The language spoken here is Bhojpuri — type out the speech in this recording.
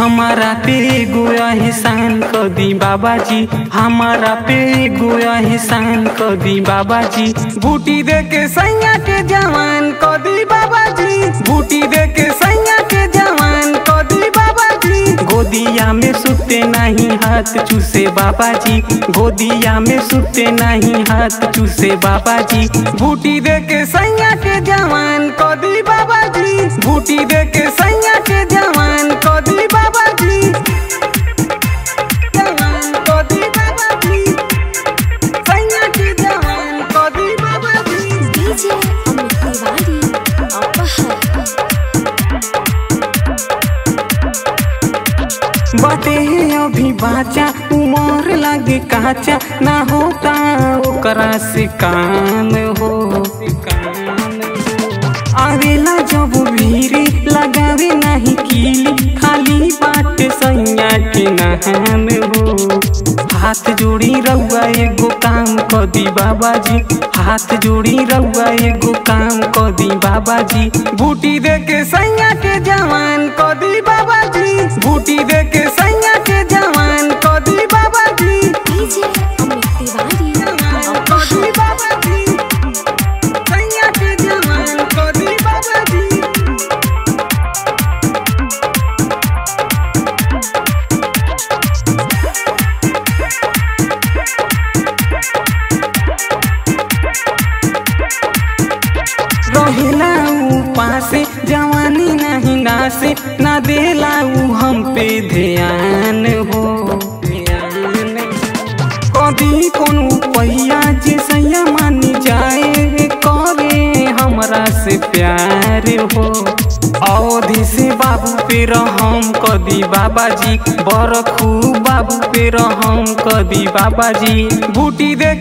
हमारा पे एगो एहसान क दी बाबा जी हमारा पे एगो एहसान क दी बाबा जी बूटी दे के सैया के जवान क दी बाबा जी बूटी दे के सैया के जवान क दी बाबा जी गोदिया में सुते नहीं हाथ चूसे बाबा जी गोदिया में सुते नहीं हाथ चूसे बाबा जी बूटी दे के सैया के जवान क दी बाबा जी बूटी दे के सैया के जवान क दी बाबा जी जवान क दी बाबा जी सैया के जवान क दी बाबा जी डीजे अमित तिवारी अपहर बाटे अभी बाचा उमर लागे काचा ना होता ओकरा से काम हो आवेला जब भीरी लगावे नहीं कीली खाली बाट सैया के नहान हो हाथ जोड़ी रउआ एगो काम क दी बाबा जी हाथ जोड़ी रउआ एगो काम क दी बाबा जी बूटी दे के सैया के जवान क दी बाबा जी बूटी दे के सैया के जवान क दी बाबा जी डीजे अमित तिवारी जवान क दी बाबा जी सैया के जवान क दी बाबा जी रहेला ऊ पासे जवानी नहीं नासे ना देला ऊ हम पे ध्यान हो कभी कोनो पैया जे सैया मानी जाए करे हमरा से प्यार हो अवधि से बाबू पे रहम कदी बाबा जी बरखू बाबू पे रहम कदी बाबा जी बूटी दे